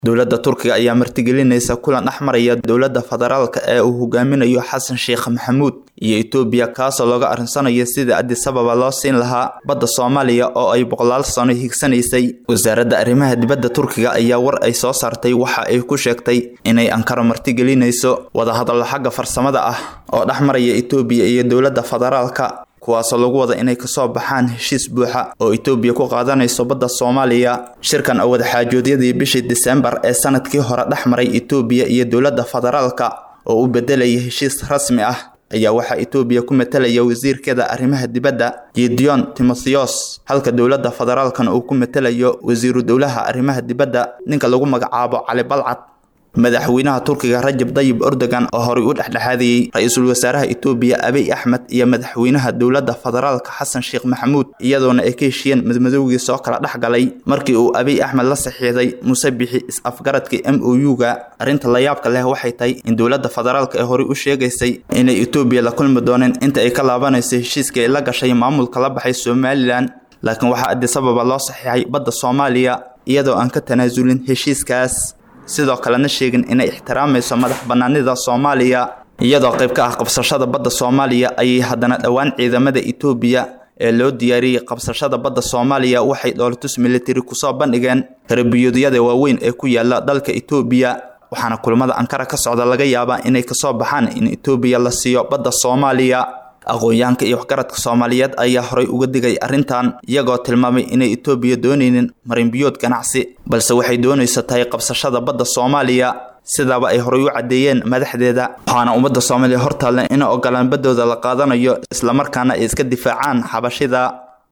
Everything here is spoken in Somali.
dowladda turkiga ayaa martigelinaysa kulan dhex maraya dowladda federaalka ee uu hogaaminayo xasan sheekh maxamuud iyo etoobiya kaasoo looga arinsanayo sidii addis ababa loo siin lahaa badda soomaaliya oo ay boqolaal sano higsanaysay wasaaradda arrimaha dibadda turkiga ayaa war ay soo saartay waxa ay ku sheegtay inay ankaro martigelinayso wadahadallo xagga farsamada ah oo dhex maraya etoobiya iyo dowladda federaalka kuwaasoo lagu wada inay kasoo baxaan heshiis buuxa oo etoobiya ku qaadanayso badda soomaaliya shirkan oo wadaxaajoodyadii bishii disembar ee sanadkii hore dhex maray etoobiya iyo dowladda federaalka oo u bedelaya heshiis rasmi ah ayaa waxaa etoobiya ku matalaya wasiirkeeda arrimaha dibadda gideon timotheos halka dowladda federaalkana uu ku matalayo wasiiru dowlaha arrimaha dibadda ninka lagu magacaabo cali balcad madaxweynaha turkiga rajab dayib erdogan oo horey u dhexdhexaadiyey ra-iisul wasaaraha etoobiya abiy axmed iyo madaxweynaha dowladda federaalka xasan sheekh maxamuud iyadoona ay ka heshiyeen madmadowgii soo kala dhex galay markii uu abiy axmed la saxiixday musabixi is-afgaradkii m o u-ga arrinta layaabka leh waxay tahay in dowladda federaalka ee horey u sheegaysay inay etoobiya la kulmi dooneen inta ay ka laabanayso heshiiskii ay la gashay maamulka la baxay somalilan laakiin waxaa addis ababa loo saxiixay badda soomaaliya iyadoo aan ka tanaasulin heshiiskaas sidoo kalena sheegin inay ixtiraamayso madax banaanida soomaaliya iyadoo qayb ka ah qabsashada badda soomaaliya ayay haddana dhowaan ciidamada etoobiya ee loo diyaariyey qabsashada badda soomaaliya waxay dhoolatus militari kusoo bandhigeen karbiyoodyada waaweyn ee ku yaala dalka etoobiya waxaana kulamada ankara ka socda laga yaabaa inay kasoo baxaan in etoobiya la siiyo badda soomaaliya aqoon-yahanka iyo waxgaradka soomaaliyeed ayaa horay uga digay arrintan iyagoo tilmaamay inay etoobiya doonaynin marinbiyood ganacsi balse waxay doonaysa tahay qabsashada badda soomaaliya sidaaba ay horay u caddeeyeen madaxdeeda waxaana ummadda soomaaliya hortaalla inay ogolaan baddooda la qaadanayo islamarkaana ay iska difaacaan xabashida